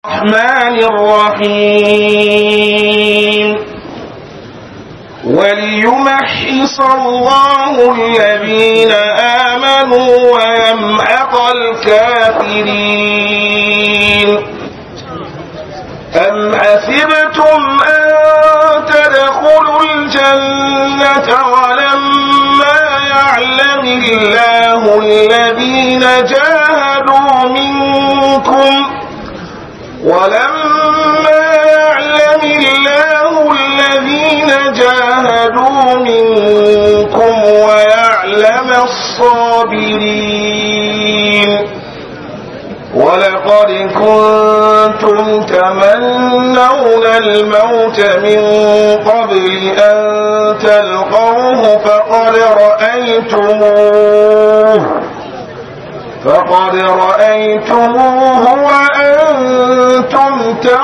الرحمن الرحيم وليمحص الله الذين آمنوا ويمحق الكافرين أم حسبتم أن تدخلوا الجنة ولما يعلم الله الذين جاهدوا منكم ولما يعلم الله الذين جاهدوا منكم ويعلم الصابرين ولقد كنتم تمنون الموت من قبل أن تلقوه فقد رأيتموه فقد رأيتموه وأنتم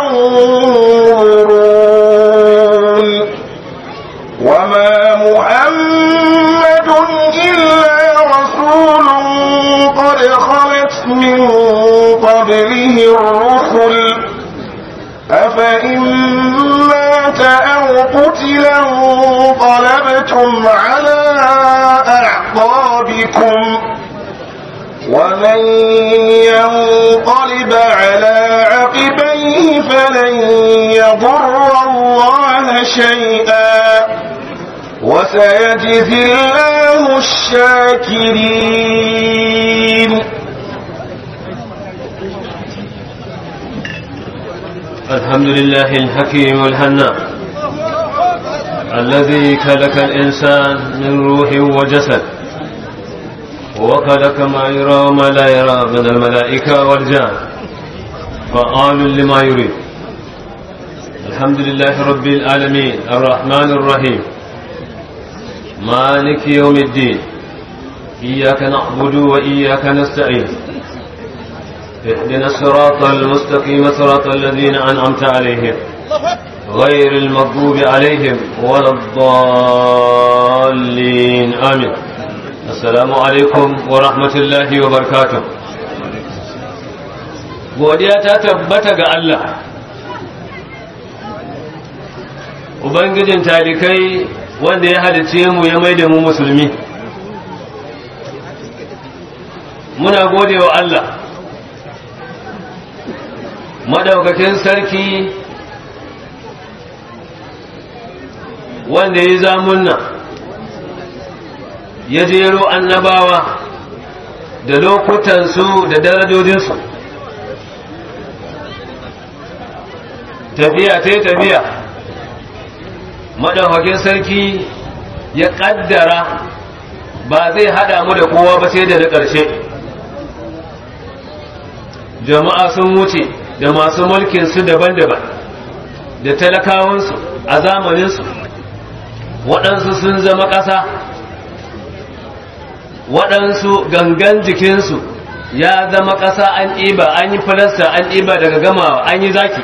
تنظرون وما محمد إلا رسول قد خلت من قبله الرسل أفإن مات أو قتلا انقلبتم على أعقابكم ومن ينقلب على عقبيه فلن يضر الله شيئا وسيجزي الله الشاكرين الحمد لله الحكيم الهناء الذي خلق الإنسان من روح وجسد وخلق ما يرى وما لا يرى من الملائكة والجان فعال لما يريد الحمد لله رب العالمين الرحمن الرحيم مالك يوم الدين إياك نعبد وإياك نستعين اهدنا الصراط المستقيم صراط الذين أنعمت عليهم غير المغضوب عليهم ولا الضالين آمين Assalamu alaikum wa rahmatullahi wa barkatun. Godiya ta tabbata ga Allah, Ubangijin talikai wanda ya halice mu ya mai da mu musulmi. Muna gode wa Allah, madaukakin sarki wanda ya zamunna. ya jero annabawa da lokutansu da darajojinsu tafiya ta tafiya maɗaukakin sarki ya ƙaddara ba zai haɗa mu da kowa ba sai da na ƙarshe jama'a sun wuce da masu mulkinsu daban-daban da talakawansu a zamaninsu waɗansu sun zama ƙasa waɗansu gangan jikinsu ya zama ƙasa an ɗiba an yi falasta an ɗiba daga gamawa an yi zaki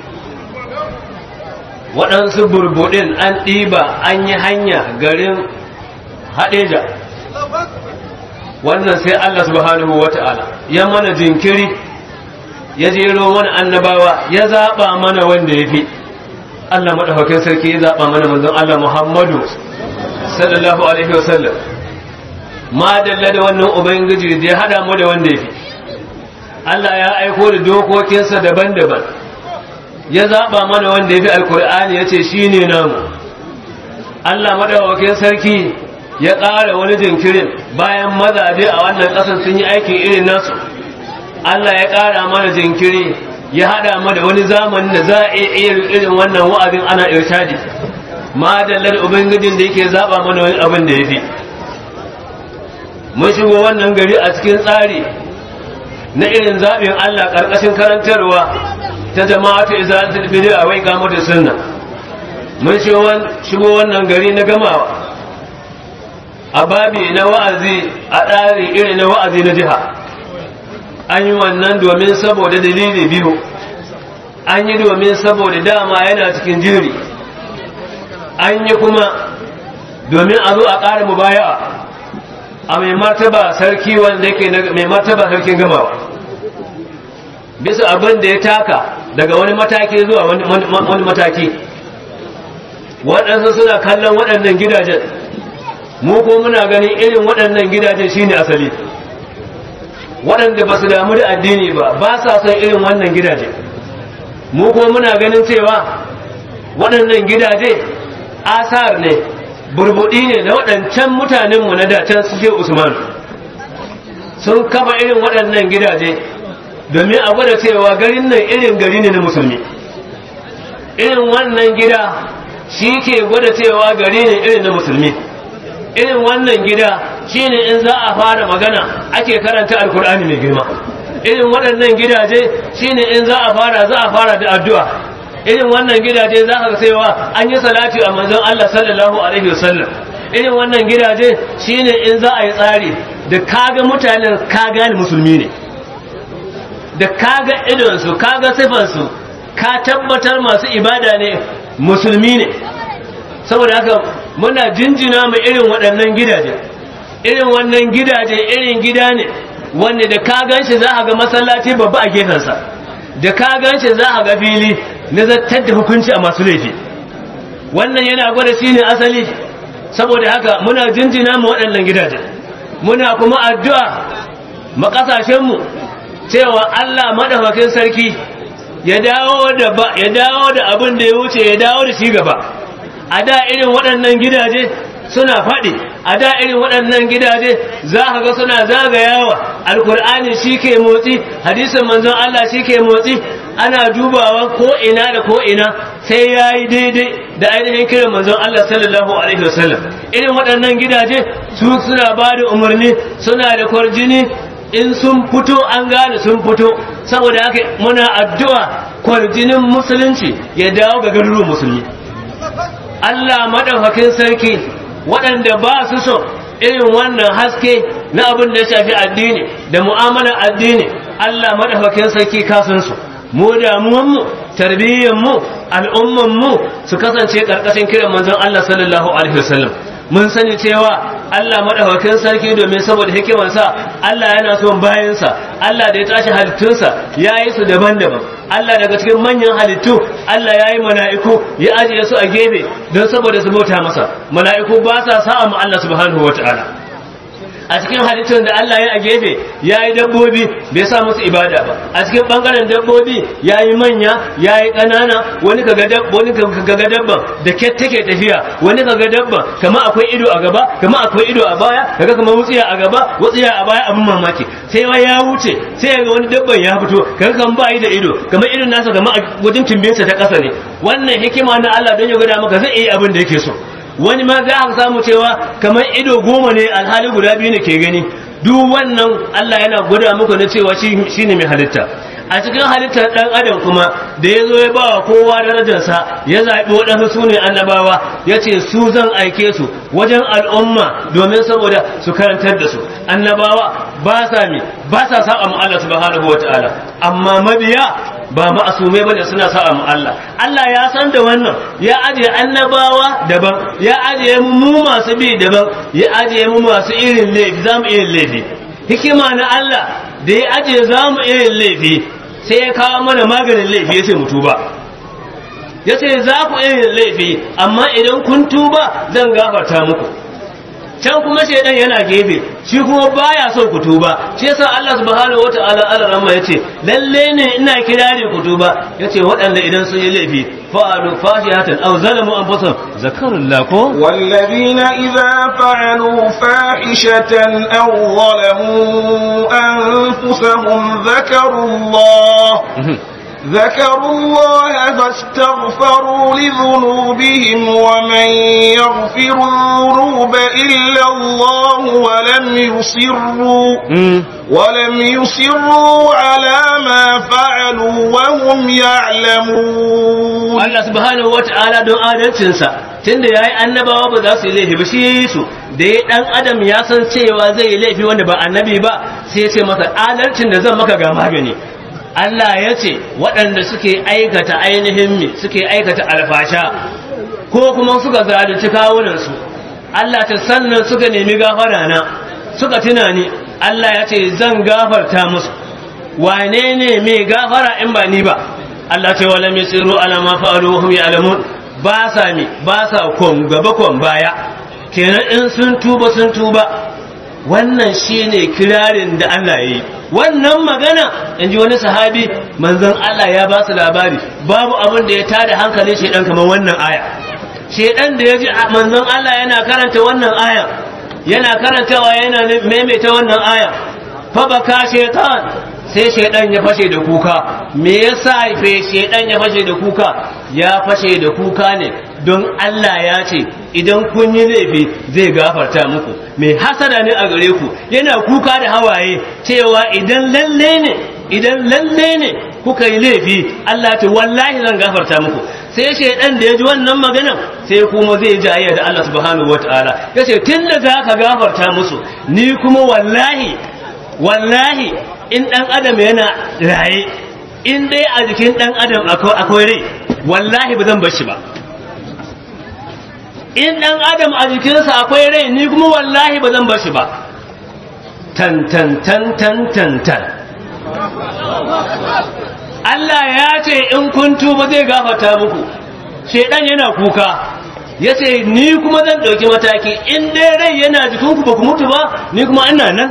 waɗansu burbuɗin an ɗiba an yi hanya garin haɗeja wannan sai Allah subhanahu wa ta'ala ya mana jinkiri ya jero mana annabawa ya zaɓa mana wanda ya fi Allah maɗaukakin sarki ya zaɓa mana manzon Allah Muhammadu sallallahu alaihi wasallam ma dalla da wannan ubangiji da ya hada mu da wanda yafi Allah ya aiko da dokokinsa daban-daban ya zaba mana wanda yafi alkur'ani yace shine namu Allah madawakin sarki ya ƙara wani jinkirin bayan mazaje a wannan ƙasar sun yi aikin irin nasu Allah ya ƙara mana jinkiri ya hada mu da wani zamanin da za a iya irin wannan wa'azin ana irshadi ma dalla da ubangijin da yake zaba mana wani abin da yafi mun shigo wannan gari a cikin tsari na irin zaɓin Allah ƙarƙashin karantarwa ta jama'atu izalatul bid'a wai gamo da sunna mun shigo wannan gari na gamawa a babi na wa'azi a tsari irin na wa'azi na jiha an yi wannan domin saboda dalili biyu an yi domin saboda dama yana cikin jiri an yi kuma domin a zo a ƙara mubaya'a a mai martaba sarki wanda yake mai martaba sarkin gamawa bisa abin da ya taka daga wani mataki zuwa wani mataki waɗansu suna kallon waɗannan gidajen mu ko muna ganin irin waɗannan gidajen shine asali waɗanda ba su damu da addini ba ba sa son irin wannan gidaje mu ko muna ganin cewa waɗannan gidaje asar ne burbuɗi ne na waɗancan mutanenmu na dacen suke usman sun kafa irin waɗannan gidaje domin a gwada cewa garin nan irin gari ne na musulmi irin wannan gida shi ke gwada cewa gari ne irin na musulmi irin wannan gida shi ne in za a fara magana ake karanta alkur'ani mai girma irin waɗannan gidaje shi ne in za a fara za a fara da addu'a irin wannan gidaje za ka cewa an yi salati a manzon Allah sallallahu alaihi wasallam irin wannan gidaje shi ne in za a yi tsari da kaga mutanen ka gane musulmi ne da kaga idonsu kaga sifansu ka tabbatar masu ibada ne musulmi ne saboda haka muna jinjina mu irin waɗannan gidaje irin wannan gidaje irin gida ne wanda da ka ganshi za a ga masallaci babba a gefensa da ka ganshi za a ga fili na zartar da hukunci a masu laifi wannan yana gwada shi ne asali saboda haka muna jinjina mu waɗannan gidaje muna kuma addu'a ma ƙasashenmu cewa Allah madaukakin sarki ya dawo da ba ya dawo da abin da ya wuce ya dawo da shi gaba a da irin waɗannan gidaje suna faɗi a da irin waɗannan gidaje za ka ga suna zagayawa alkur'ani shi ke motsi hadisin manzon Allah shi ke motsi ana dubawa ko ina da ko ina sai ya yi daidai da ainihin kiran manzon Allah sallallahu alaihi wasallam irin waɗannan gidaje su suna ba da umarni suna da kwarjini in sun fito an gane sun fito saboda haka muna addu'a kwarjinin musulunci ya dawo ga garuruwan musulmi Allah madaukakin sarki waɗanda ba su so irin wannan haske na abin da ya shafi addini da mu'amalar addini Allah madaukakin sarki kasansu mu damuwanmu tarbiyyanmu al'ummanmu su kasance ƙarƙashin kiran manzon Allah sallallahu alaihi wasallam mun sani cewa Allah madaukakin sarki domin saboda hikimarsa Allah yana son bayansa Allah da ya tashi halittunsa ya yi su daban-daban Allah daga cikin manyan halittu Allah ya yi mala'iku ya ajiye su a gefe don saboda su bauta masa mala'iku ba sa sa'a mu Allah subhanahu wataala a cikin halittun da Allah ya a gefe ya yi dabbobi bai sa musu ibada ba a cikin bangaren dabbobi ya yi manya ya yi ƙanana wani kaga dabban da ket take tafiya wani kaga dabban kama akwai ido a gaba kama akwai ido a baya kaga kama wutsiya a gaba wutsiya a baya abin mamaki sai ma ya wuce sai ga wani dabban ya fito kaga kan ba yi da ido kamar irin nasa kama a wajen timbinsa ta ƙasa ne wannan hikima na Allah don ya gwada maka zai iya abin da yake so wani ma za a samu cewa kamar ido goma ne alhali guda biyu ne ke gani duk wannan Allah yana gwada muku na cewa shi ne mai halitta a cikin halittar ɗan adam kuma da ya zo ya ba wa kowa darajarsa ya zaɓi waɗansu su ne annabawa ya ce su zan aike su wajen al'umma domin saboda su karantar da su annabawa ba sa mi ba sa saba mu Allah subhanahu wa ta'ala amma mabiya ba ma'asume bane suna sa'a mu Allah Allah ya san da wannan ya ajiye annabawa daban ya ajiye mu masu bi daban ya ajiye mu masu irin laifi zamu irin laifi hikima na Allah da ya ajiye zamu irin laifi sai ya kawo mana maganin laifi ya ce mu tuba ya ce za ku irin laifi amma idan kun tuba zan gafarta muku can kuma shaidan yana gefe shi kuma baya so ku tuba shi yasa Allah subhanahu wataala al-rahma yace lalle ne ina kirari ku tuba yace waɗanda idan sun yi laifi fa'alu fashihatan aw zalamu anfusahum zakarullah ko والذين إذا فعلوا فاحشة أو ظلموا أنفسهم ذكروا الله ذكروا الله فاستغفروا لذنوبهم ومن يغفر الذنوب إلا الله ولم يصروا ولم يصروا على ما فعلوا وهم يعلمون Allah subhanahu wata'ala don adalcinsa tunda yayi annabawa ba za su yi laifi ba shi yayi su da ya dan adam ya san cewa zai yi laifi wanda ba annabi ba sai ya ce masa adalcin da zan maka ga magani Allah ya ce waɗanda suke aikata ainihin mi suke aikata alfasha ko kuma suka zalunci kawunansu Allah ta sannan suka nemi gafara na suka tuna ni Allah ya ce zan gafarta musu wane ne mai gafara in ba ni ba Allah ce wala misiru ala ma fa'alu hum ya'lamun ba sa mi ba sa kon gaba kon baya kenan in sun tuba sun tuba wannan shine kirarin da Allah yi wannan magana in ji wani sahabi manzon Allah ya ba su labari babu abin da ya tada hankalin shedan kamar wannan aya shedan da ya ji manzon Allah yana karanta wannan aya yana karantawa yana maimaita wannan aya fa baka shaytan sai shaidan ya fashe da kuka me yasa fe shaidan ya fashe da kuka ya fashe da kuka ne don Allah ya ce idan kun yi laifi zai gafarta muku mai hasada ne a gare ku yana kuka da hawaye cewa idan lalle ne idan lalle ne kuka yi laifi Allah ta wallahi zan gafarta muku sai shaidan da ya ji wannan magana sai kuma zai jayya da Allah subhanahu wataala yace tunda za ka gafarta musu ni kuma wallahi wallahi in ɗan adam yana raye in dai a jikin ɗan adam akwai rai wallahi ba zan bar shi ba in ɗan adam a jikinsa akwai rai ni kuma wallahi ba zan bar shi ba tan tan tan tan tan tan Allah ya ce in kun tuba zai gafata muku shedan yana kuka ya ce ni kuma zan ɗauki mataki in dai rai yana jikinku ba ku mutu ba ni kuma ina nan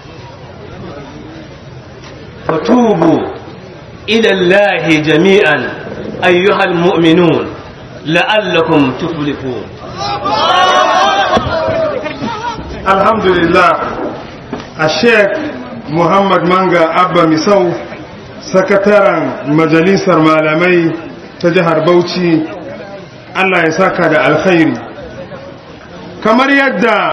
فتوبوا إلى الله جميعا أيها المؤمنون لعلكم تفلحون الحمد لله الشيخ محمد مانغا أبا مسو sakataren majalisar malamai ta jihar Bauchi Allah ya saka da alkhairi kamar yadda